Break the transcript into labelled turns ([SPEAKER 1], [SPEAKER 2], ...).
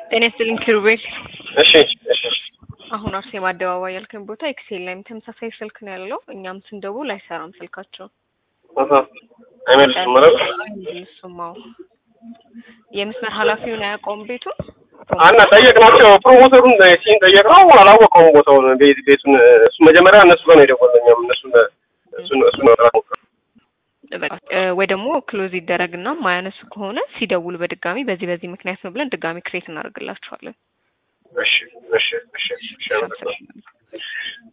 [SPEAKER 1] ጤና ይስጥልኝ ኪሩቤል።
[SPEAKER 2] እሺ እሺ
[SPEAKER 1] አሁን አርሴማ አደባባይ ያልከን ቦታ ኤክሴል ላይም ተመሳሳይ ስልክ ነው ያለው። እኛም ስንደውል አይሰራም ስልካቸው።
[SPEAKER 2] አሃ አይመልስም ማለት
[SPEAKER 1] አይመልሱም። አዎ የመስመር ኃላፊውን አያውቀውም ቤቱን።
[SPEAKER 2] አና ጠየቅናቸው። ፕሮሞተሩን ሲን ጠየቅነው አላወቀውም ቦታውን ቤት ቤቱን እሱ መጀመሪያ እነሱ ጋር ነው የደወልነው። እኛም እነሱን እሱን እሱን መጥራት ሞክረን
[SPEAKER 1] በቃ እ ወይ ደግሞ ክሎዝ ይደረግና ማያነሱ ከሆነ ሲደውሉ በድጋሚ በዚህ በዚህ ምክንያት ነው ብለን ድጋሚ ክሬት እናደርግላችኋለን።
[SPEAKER 2] እሺ እሺ እሺ እሺ አመሰግናለሁ።